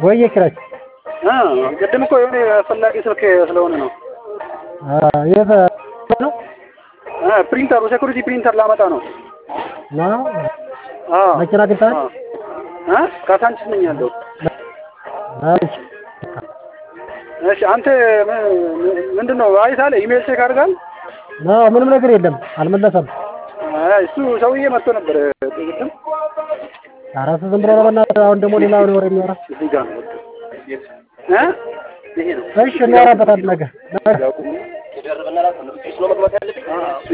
ወይዬ ኪራይ እ ቅድም እኮ የሆነ አስፈላጊ ስልክ ስለሆነ ነው። የት ነው? እ ፕሪንተሩ ሴኩሪቲ ፕሪንተር ላመጣ ነው። ነው አዎ መኪና አግኝተሃል? እ ካሳንችስ ነኝ ያለው። እሺ እሺ አንተ ም- ምንድን ነው አይተሃል? ኢሜል ቼክ አድርጋል? ነው ምንም ነገር የለም አልመለሰም። አይ እሱ ሰውዬ መጥቶ ነበር ቅድም። ኧረ እሱ ዝም ብሎ ነው በእናትህ። አሁን ደግሞ ሌላ ወሬ የሚያወራ እዚህ ጋር ነው እ ይሄ ነው እሺ እናወራበታለን ነገ ነገ ያቁም